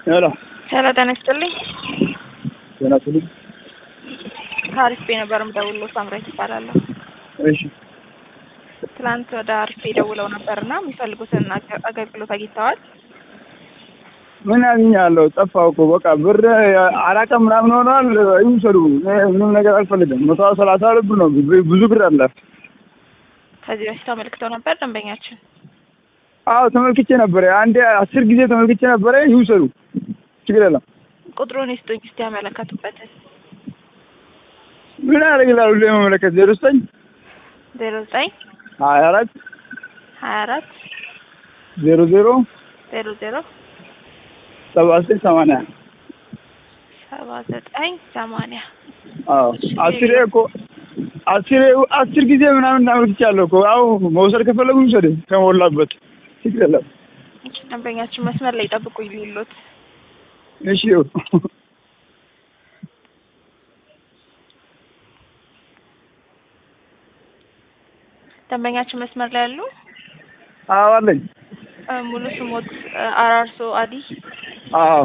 ሄሎ ሄሎ ጤና ይስጥልኝ። ጤና ይስጥልኝ። ከአሪፍ ነበር የምደውለው ሳምራዊት እባላለሁ። እሺ ትናንት ወደ አሪፍ ደውለው ነበርና የሚፈልጉትን አገ- አገልግሎት አግኝተዋል? ምን አግኛለሁ? ጠፋሁ እኮ በቃ ብር አራት ቀን ምናምን ሆኗል። ይውሰዱ። እኔ ምንም ነገር አልፈልግም። መቶ ሰላሳ ሁለት ብር ነው። ብ- ብዙ ብር አለ። ከዚህ በፊት አመልክተው ነበር ደንበኛችን። አዎ ተመልክቼ ነበረ። አንዴ አስር ጊዜ ተመልክቼ ነበረ። ይውሰዱ፣ ችግር የለም። ቁጥሩን ይስጡኝ እስቲ ያመለከቱበትን። ምን ያደርግላሉ? ሁሌ መመለከት ዜሮ ዘጠኝ ዜሮ ዘጠኝ ሀያ አራት ሀያ አራት ዜሮ ዜሮ ዜሮ ዜሮ ሰባ ዘጠኝ ሰማንያ ሰባ ዘጠኝ ሰማንያ አዎ አስሬ እኮ አስሬ አስር ጊዜ ምናምን እናመልክቻለሁ እኮ። አዎ መውሰድ ከፈለጉ ይውሰድ ከሞላበት ችግር የለም። ደንበኛችን መስመር ላይ ጠብቁኝ ሊሉት እሺ ይኸው ደንበኛችን መስመር ላይ ያሉ አዎ አለኝ። እ፣ ሙሉ ስሞት እ፣ አራርሶ አዲ። አዎ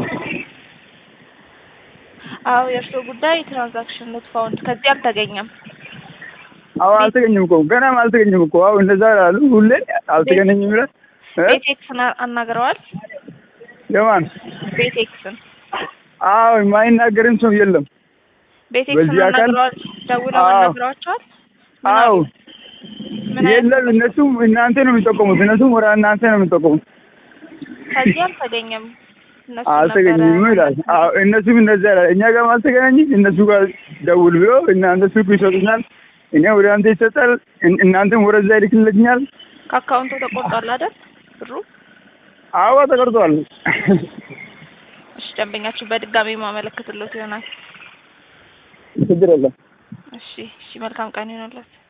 አዎ የእርስዎ ጉዳይ ትራንዛክሽን ኖት ፋውንድ ከዚህ አልተገኘም። አዎ አልተገኘም እኮ ገናም አልተገኘም እኮ። አዎ እንደዛ ያሉ ሁሌ አልተገኘኝም ይላል እ? ቤቴክስን አ- አናግረዋል? የማን ቤቴክስን አዎ የማይናገርም ሰው የለም። ቤቴክስን በዚህ አካል- አናግረዋል? ደውለው አዎ። አናግረዋቸዋል? ምን አዎ አሉ? ምን አይነት የለም። እነሱም እናንተ ነው የሚጠቀሙት። እነሱም ወደ እናንተ ነው የሚጠቀሙት። ከዚህ አልተገኘም። እነሱ አልተገኘም ነበረ- ይላል። አዎ እነሱም እንደዛ ይላል። እኛ ጋርም አልተገናኝም። እነሱ ጋር ደውል ብሎ እናንተ ስልኩ ይሰጡኛል። እኔ ወደ አንተ ይሰጣል። እን- እናንተም ወደዛ ይልክልኛል። ከአካውንቱ ተቆርጧል አይደል ብሩ? አዎ ተቀርጧል። እሺ ደንበኛችሁ በድጋሚ ማመለከትሎት ይሆናል። ችግር የለም። እሺ እሺ መልካም ቀን ይሆንለት።